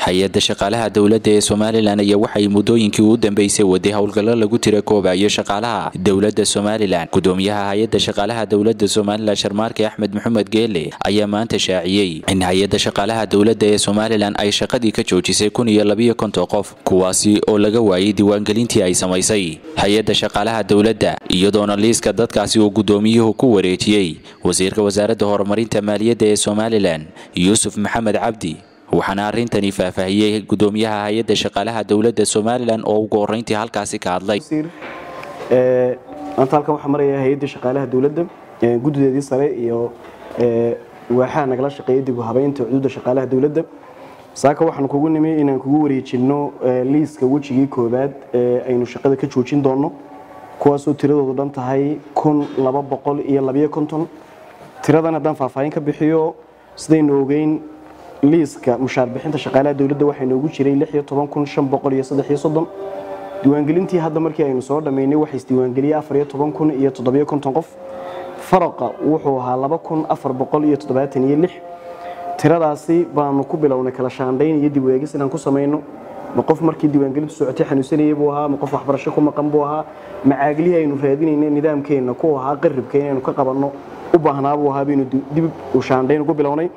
hay-adda shaqaalaha dowladda ee somalilan ayaa waxay muddooyinkii u dambeysay waday howlgallo lagu tira koobayo shaqaalaha dowladda somalilan gudoomiyaha hay-adda shaqaalaha dowladda somalilan sharmaarke axmed maxamed geele ayaa maanta shaaciyey in hay-adda shaqaalaha dowladda ee somalilan ay shaqadii ka joojisay kun iyo labiyo konton qof kuwaasi oo laga waayay diiwaangelintii ay samaysay hay-adda shaqaalaha dowladda iyadoona liiska dadkaasi uu gudoomiyuhu ku wareejiyey wasiirka wasaaradda horumarinta maaliyadda ee somalilan yuusuf maxamed cabdi waxaana arrintani faahfaahiyey gudoomiyaha hay-adda shaqaalaha dowladda somalilan oo ugu horreyntii halkaasi ka hadlay maanta halkan waxaa maraya hay-adda shaqaalaha dowladda guddideedii sare iyo waaxaha nagala shaqeeya dib u habeynta xuduudda shaqaalaha dowladda saaka waxaan kugu nimi inaan kugu wareejinno liiska wejigii koowaad ee aynu shaqada ka joojin doonno kuwaasoo tiradoodu dhan tahay kun laba boqol iyo labiyo konton tiradan haddaan faahfaahin ka bixiyo sidaynu ogeyn liiska mushaar bixinta shaqaalaha dowladda waxaa noogu jiray diiwaangelintii hadda markii aynu soo dhammaynay waxaa isdiiwaangeliyey iyo qof faraqa wuxuu ahaa iyo tiradaasi baanu ku bilownay kala shaandhayn iyo dib eegis inaan ku samayno ma qof markii diiwaangelintu socotay xanuunsanayay buu ahaa ma qof waxbarasho ku maqan buu ahaa macaaglihii aynu raadinayna nidaamkeenna ku ahaa qaribka inaynu ka qabanno u baahnaa buu ahaa baynu dib u shaandhayn ugu bilownay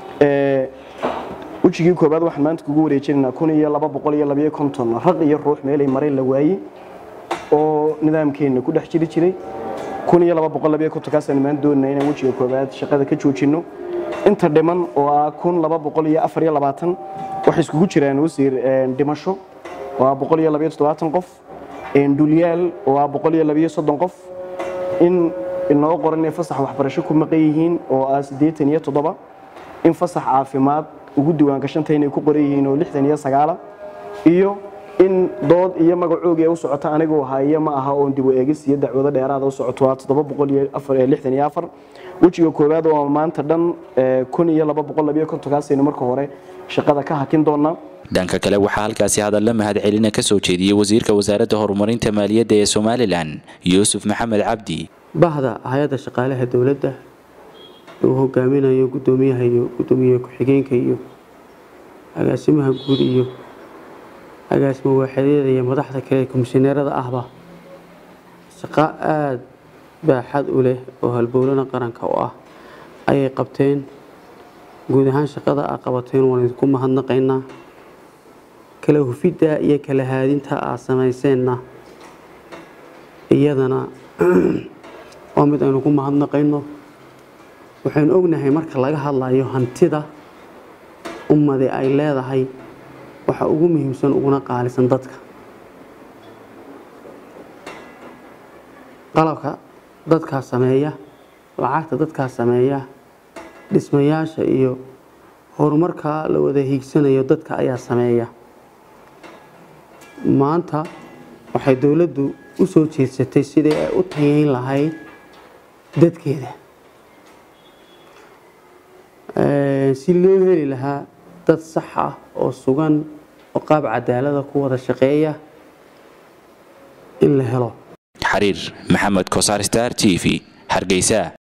wejigii koobaad waxaan maanta kugu wareejinaynaa kun iyo laba boqol iyo labiyo konton raq iyo ruux meelay mareen la waayey oo nidaamkeenna ku dhex jiri jiray kun iyo laba boqol labiyo kontonkaasaan maanta doonaa inaan wejiga koobaad shaqada ka joojinno inta dhiman oo ah kun laba boqol iyo afar iyo labaatan waxay iskugu jiraan wasiir dhimasho oo ah boqol iyo labiyo toddobaatan qof dhulyaal oo ah boqol iyo labiyo soddon qof in inoo qoran inay fasax waxbarasho ku maqan yihiin oo ah siddeetan iyo toddoba in fasax caafimaad ugu diiwaangashanta inay ku qoran yihiin oo lixdan iyo sagaala iyo in dood iyo magacoogi u socota aniguu haya ma aha oon dib u eegis iyo dacwado dheeraada u socoto waa toddoba boqol iyo afar lixdan iyo afar wejiga koowaad oo maanta dhan kun iyo laba boqol labiyo kontonkaasaynu marka hore shaqada ka hakin doonaa dhanka kale waxaa halkaasi hadalla mahadcelina ka soo jeediyey wasiirka wasaaradda horumarinta maaliyadda ee somalilan yuusuf maxamed cabdi bahda hay-adda shaqaalaha dowladda uu hogaaminayo gudoomiyaha iyo gudoomiye ku-xigeenka iyo agaasimaha guud iyo agaasimo waaxadyada iyo madaxda kale komishineerada ahba shaqo aada baaxad u leh oo halbowlana qaranka u ah ayay qabteen guud ahaan shaqada aa qabateen waan idinku mahadnaqaynaa kala hufidda iyo kala haadinta aad samayseenna iyadana waa mid aynu ku mahadnaqayno waxaynu ognahay marka laga hadlayo hantida ummadi ay leedahay waxa ugu muhiimsan uguna qaalisan dadka qalabka dadkaa sameeya lacagta dadkaa sameeya dhismayaasha iyo horumarka la wada hiigsanayo dadka ayaa sameeya maanta waxay dowladdu u soo jeedsatay sidii ay u tayayn lahayd dadkeeda si loo heli lahaa dad sax ah oo sugan oo qaab cadaalada ku wada shaqeeya in la helo xariir maxamed kosaar star t v hargeysa